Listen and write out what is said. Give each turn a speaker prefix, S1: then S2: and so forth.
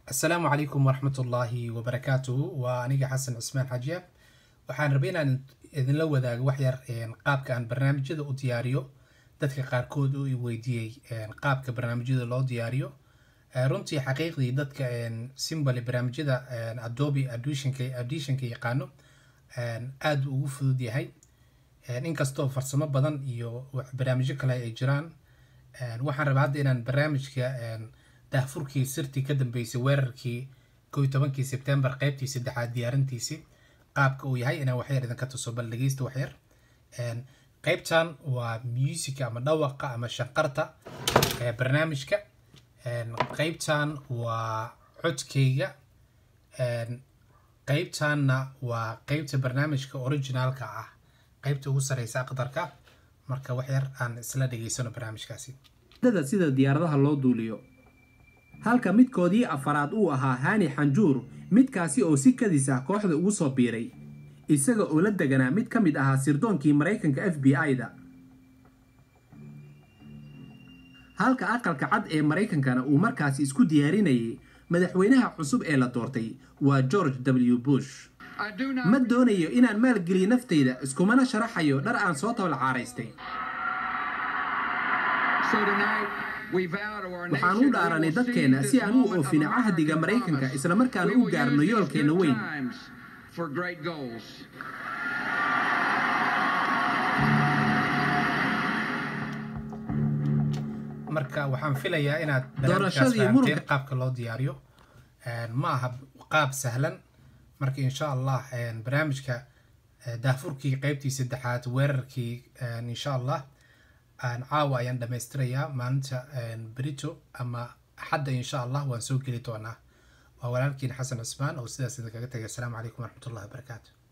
S1: asalaamu calaykum waraxmat ullaahi wabarakaatuhu waa aniga xasan cismaan xajiya waxaan rabay inaan idinla wadaago waxyar qaabka aan barnaamijyada u diyaariyo dadka qaarkood u weydiiyey qaabka barnaamijyada loo diyaariyo runtii xaqiiqdii dadka simbale barnaamijyada adobe auditionka yaqaano aada ugu fudud yahay inkastoo farsamo badan iyo barnaamijyo kale ay jiraan waxaan rabaa hadda inaan barnaamijka daahfurkii sirtii ka dambeysay weerarkii ko iyo tobankii sebtembar qeybtii saddexaad diyaarintiisii qaabka uu yahay inaan waxyar idinka tuso bal dhegeysta waxyar qeybtan waa music ama dhawaqa ama shanqarta barnaamijka qeybtan waa codkeyga qeybtanna waa qeybta barnaamijka originaalka ah qeybta ugu sareysa aqdarka marka waxyar aan isla dhegeysano barnaamijkaasi
S2: dada sida diyaaradaha loo duuliyo halka midkoodii afaraad uu ahaa haani xanjuur midkaasi oo si kadis ah kooxda ugu soo biiray isaga oo la deganaa mid ka mid ahaa sirdoonkii maraykanka f b i-da halka aqalka cad ee maraykankana uu markaasi isku diyaarinayay madaxweynaha cusub ee la doortay waa george w bush ma doonayo inaan maalgeliyo naftayda iskumana sharaxayo dhar aan soo tablacaaraystay waxaan u dhaaranay dadkeenna si aan u oofino cahdiga maraykanka islamarkaana u gaarno yoolkeenna weyn
S1: marka waxaan filayaa inaad
S2: Doorashadii
S1: barnaamijkaas
S2: muranka-
S1: fahamteen qaabka loo diyaariyo ma aha qaab sahlan marka insha allah barnaamijka daahfurkii qeybtii saddexaad weerarkii insha allah caawa ayaan dhamaystirayaa maalinta berito ama axadda insha allah waan soo geli doonaa waa walaalkiin xasan cusmaan oo sidaas idinkaga tagay asalaamu calaykum waraxmatullahi wabarakaatu